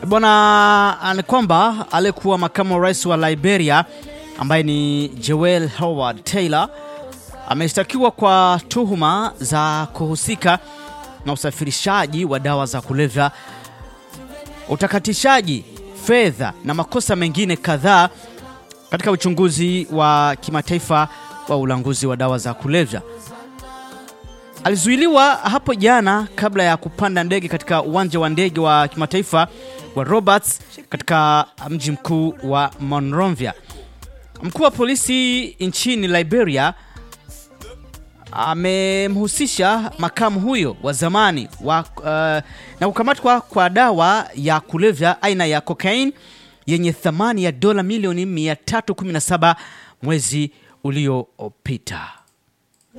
Bwana, ni kwamba aliyekuwa makamu wa rais wa Liberia ambaye ni Joel Howard Taylor ameshtakiwa kwa tuhuma za kuhusika na usafirishaji wa dawa za kulevya, utakatishaji fedha na makosa mengine kadhaa katika uchunguzi wa kimataifa wa ulanguzi wa dawa za kulevya. Alizuiliwa hapo jana kabla ya kupanda ndege katika uwanja wa ndege wa kimataifa wa Roberts katika mji mkuu wa Monrovia. Mkuu wa polisi nchini Liberia amemhusisha makamu huyo wa zamani wa, uh, na kukamatwa kwa dawa ya kulevya aina ya cocaine yenye thamani ya dola milioni 317 mwezi uliopita.